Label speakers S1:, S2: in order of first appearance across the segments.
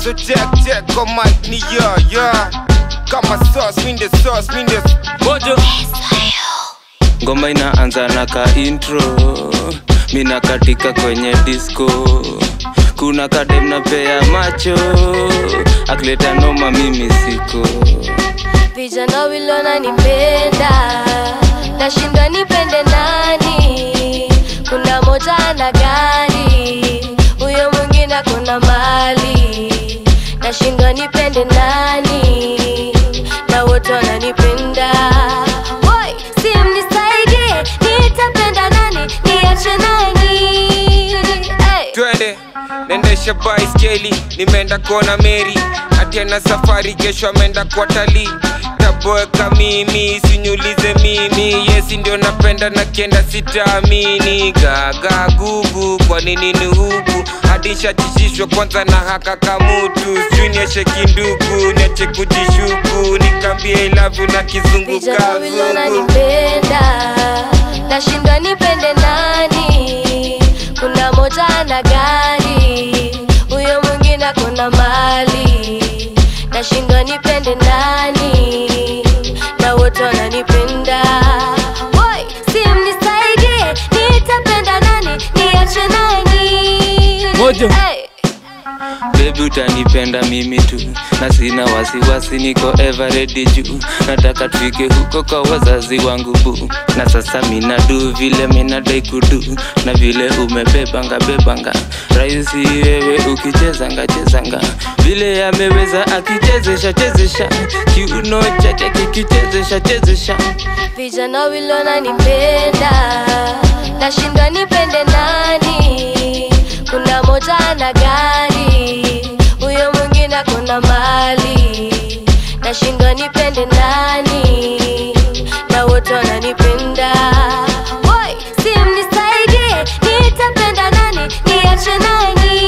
S1: so check check kwa mic ni yo yo kama sauce mi ndio sauce mi ndio
S2: mojo ngoma inaanza na ka intro mina katika kwenye disco kuna kadem na pea macho akileta noma mimi siko
S3: vijana wilona nipenda nashindwa nipende nani kuna moja ana gari huyo mwingine akona mali nashindwa nipende nani na wote wananipenda Woi, si mnisaidie nitapenda nani niache nani hey.
S1: twende nendesha baiskeli nimeenda kuona meri atiana safari kesho ameenda kwa talii taboeka mimi sinyulize mimi yesi ndio napenda na kienda sitaamini gaga gugu kwa nini ni huku hadi shachishishwa kwanza na haka kamutu sijui nieshe kindugu niache kujishuku nikambie ilavu na kizungu
S3: vijana wilona
S1: kazungu
S3: nipenda nashindwa nipende nani kuna moja ana gari huyo mwingine akona mali nashindwa nipende nani na wote wananipenda Woi, si mnisaidie nitapenda nani niache nani
S2: Mojo.
S3: hey.
S2: bebi utanipenda mimi tu na sina wasiwasi niko ever ready juu nataka tufike huko kwa wazazi wangu bu na sasa minadu vile minadai kudu na vile umebebanga bebanga rahisi wewe ukichezanga chezanga vile ameweza akichezesha chezesha kiuno chake kikichezesha chezesha
S3: vijana wilona nipenda nashindwa nipende nani kuna moja ana gari huyo mwingine akona mali nashindwa nipende nani na wote wananipenda Woi, si mnisaidie nitapenda nani niache nani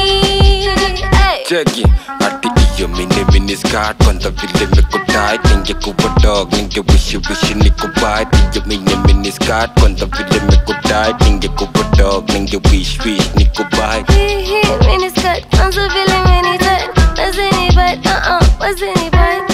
S3: hey.
S1: cheki ati iyo mini mini skirt kwanza vile mikutai ningekuwa dog ningewishi wishi nikubai iyo mini mini skirt kwanza vile mikutai ningekuwa dog ningewish wish nikubai
S3: Hii hii miniskirt, kwanza vile mini tight. Wazini bite, uh-uh, wazini bite.